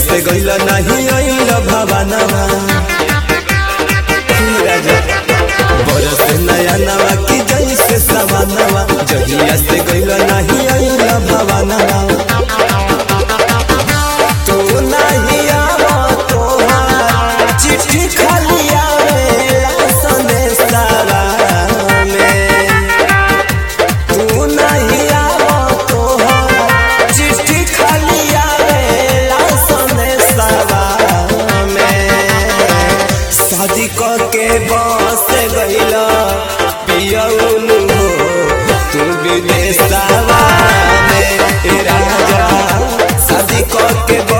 से गइल नहीं अइल भवानवा राजा बरस नया नवा की जैसे सवानवा जहिया से गइल नहीं अइल भवानवा तू नहीं आवा तोहार चिट्ठी खाली आवेला संदेशवा में तू नहीं आवा तोहार चिट्ठी खाली आवेला संदेशवा में शादी करके बस गइला पियउनु हो तू विदेशवा में ए राजा शादी करके बस